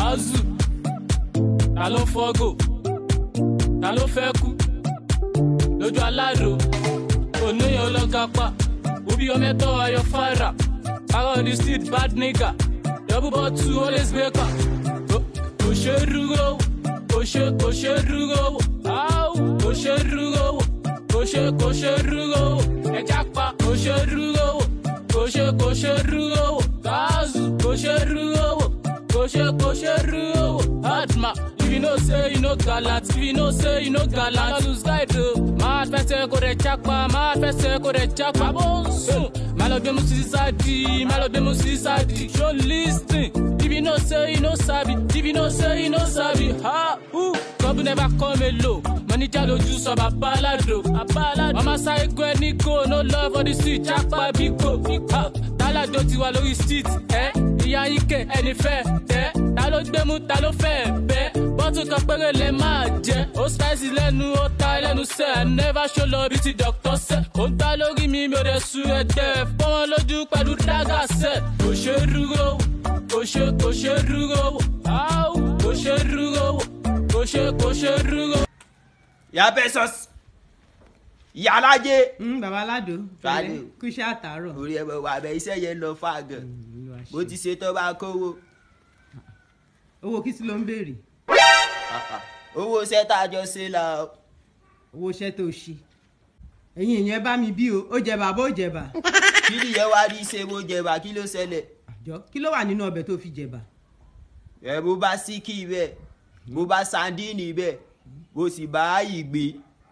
Azu, ta ló ń fọ́gò? Ta ló fẹ́ kú? Lójú aládò, oníyan ọlọ́gá pa. Obi ọmọ ẹ̀tọ́ ayọ̀ fara. Power on the street, bad nigga. Double bottle, always baker. Kò ṣe é rúgó wò, kò ṣe kò ṣe é rúgó wò. Áwù, Kò ṣe é rúgó wò, kò ṣe kò ṣe é rúgó wò. Ẹja pa, kò ṣe é rúgó wò, kò ṣe kò ṣe é rúgó wò. Kazu, kò ṣe é rúgó wò, kò ṣe kò ṣe é rúgó wò. Hardma, if you know say you no gallant, if you know say you no gallant, lose guide o. Máa fẹsẹ̀ kò rẹ̀ japa, máa fẹsẹ̀ kò rẹ̀ japa. Bó ń sùn, máa lọ gbé mu sí sáàdì, máa lọ gbé mu sí sáàdì. Show lis ten, if you know say you no sabi, if you know say you no sabi, ha, hu. Trouble never come alone. Manager lójú sọ bàbá aládò. Mama sáré gbọ́ ẹni kò, no love for the street, japa bíkò. Ha, Tálàdó ti wà lórí street, ẹ́ ìyá yín kẹ̀ ẹni fẹ́ tẹ́. Ta ló gbé mú, ta ló fẹ́ bẹ́. Bọ́tù kan péré lẹ máa jẹ. Ó spicy lẹ́nu, ó ta lẹ́nu sẹ́. I never show love bí ti doctor sẹ́. Ó ń gbá lórí mi, mi ò dẹ̀ sun ẹgbẹ́. Fọ́wọ́n lójú pẹ̀lú dágà sẹ́. Kò ṣe é rúgó wò, kò ṣe kò ṣe é rúgó wò. Áwù, kò ṣe é rúgó wò, kò ṣe kò ṣe é rúgó wò. ìyá pesos ìyá alájẹ Mm, bàbá aládò Fàlẹ́. pẹ̀lẹ́, kú iṣẹ́ àtàárọ̀. orí ẹ wà bẹ iṣẹ́ yẹn lọ fà gan Olúwa ṣe. bó ti ṣe tó bá kówó owó kí sí ló ń béèrè owó iṣẹ́ tá a jọ ṣe la owó iṣẹ́ tó ṣe ẹ̀yin èèyàn ẹ bá mi bí o ó jẹba bó jẹba kí nìyẹn wá rí ṣe mo jẹba kí ló ṣẹlẹ̀ àjọ kí ló wà nínú ọbẹ̀ tó fi jẹba ẹ bó bá síkì bẹ́ẹ̀ bó bá sandini bẹ́ẹ̀ bó sì bá ìgbé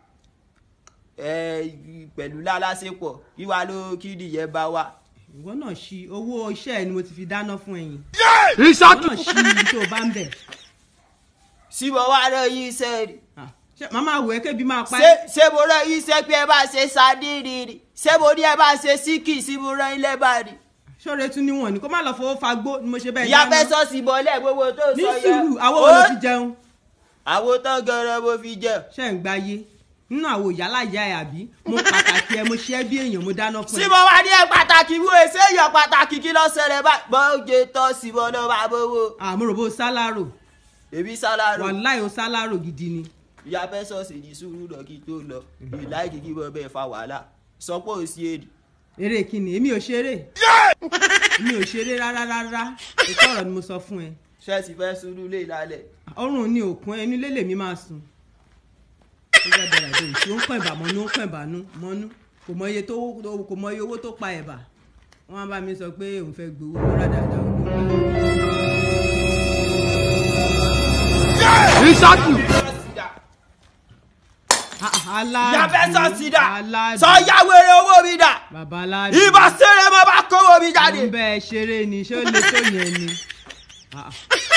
ẹ pẹ̀lú lálásèpọ̀ kí wàá ló kí nìyẹn bá wà. ìwọ náà ṣí owó iṣẹ́ ẹ ni mo ti fi dáná fún ẹ̀yin ìwọ náà ṣí ibi tó o bá ń bẹ̀ síbọ̀ wá rẹ̀ yí iṣẹ́ rí Ah, ṣé màmá wò ẹ́ kébi máa pa ṣé ẹ́ ṣé mo rẹ̀ yí iṣẹ́ pé ẹ bá ṣe sandini rí ṣé mo ní ẹ bá ṣe síkì sí mo rẹ̀ ilé bá rí. ṣọ́ọ̀rẹ́ tún níwọ̀n ni kó má lọ fowó fagbó ni mo ṣe bẹ́ẹ̀ ìyá dáná. fẹ́ sọ́ọ̀sì bọ́lẹ̀ gbogbo tó ní sọ yẹn. sùúrù àwọn wo ló Ó, fi jẹun àwo tán gan-an mo fi jẹ. ṣe ń gbáyé nínú àwọn ìyálà ìyá ẹ àbí mo pàtàkì ẹ mo ṣe ẹ bí èèyàn mo dáná fún sí ẹ mo wá ní ẹ pàtàkì mú èsè èèyàn pàtàkì kí ló ṣẹlẹ̀ báyìí. bọ́ọ̀jẹ̀ tọ́ sí mo náà bá bówó. àmúròbó sálárò èmi sálárò. wàláì ó sálárò gidi ni ìyá fẹ́ sọ́ọ̀sì ní sùúrù náà kí tó lọ. ìláìkì kí wọ́n bẹ́ẹ̀ fa wàhálà. sọpọ̀ òsì èdè. eré kíni èmi ò ṣeré èmi ò ṣeré rárá rárá ètò ọ̀rọ̀ ni mo sọ fún ẹ ṣẹ́ẹ̀sì fẹ́ sùúrù lé lálẹ́. ọrùn ni òkun ẹ inú ilé lèmi máa sùn ó gbà dára dé ìṣó ń pẹ̀bà mọ́nú ń pẹ̀bà mọ́nú kò mọ iye tó kò mọ iye owó tó pa ẹ̀bà wọ́n á bá mi sọ pé òun fẹ́ gbowó lọ́ra dáadáa òun ìyá fẹ́ sọ́ọ̀sì dà. aládùn sọ ya wèrè owó mi dà. bàbá aládùn ìbá sẹ́rẹ̀ mo bá kówó mi jáde. ń bẹ́ẹ̀ ṣeré ni ṣé ó lè tó yẹn ni. Ah, ah.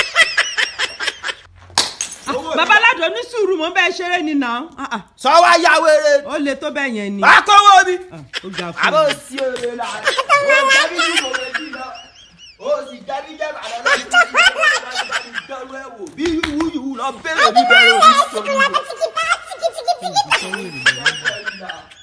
Ah, bàbá aládùn ní sùúrù mo ń bẹ́ẹ̀ ṣeré ni náà Ah, ah. sọ wá ya wèrè. ó lè tó bẹ́ẹ̀ yẹn ni. bá kówó mi. Ah, ó ga fún àbò mi. sí òde la o jẹbi ju kò lè jí lọ o sì jẹbi jẹ bàdà lọ sí ìdánwò ẹ wò bí wúyú lọ bẹ̀rẹ̀ mi bẹ̀rẹ̀ mi sọ mi.